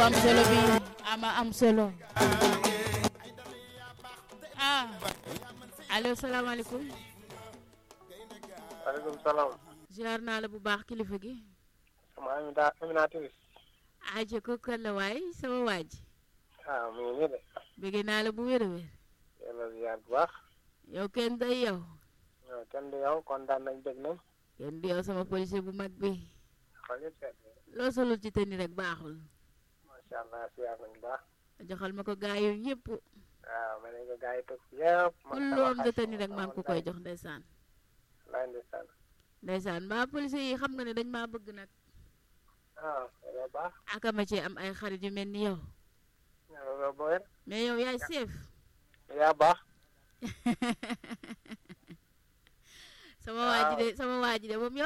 am solo bi ama am solo ah allo salaamaaleykum waaleykum salaam. ziar naa la bu baax kilifa gi sama Amina Amina Tiris. aje ko kan la waay sama waaj ah mu ngi nii de. bëgg naa la bu wér a wér yàlla ziar bu baax. yow kenn day yow waaw kenn du yow kontaan nañ dégg nañ. kenn du yow sama policier bu mag bi xool yëpp seet loo solul ci tëni rek baaxul macha allah ziar nañ bu baax. joxal ma ko gaa yu yëpp waaw ma ne ko gars yi toog fi yëpp. ku loom nga tëni rek maa ngi ko koy jox ndeysaan laay ndeysaan. ndeysaan mbaa policier yi xam nga ne dañ maa bëgg nag ah yow baax. aka ma ci am ay xarit yu mel ni yow yow boo wér. mais yow yaay chef yaa baax. sama waa ji de sama waa ji de moom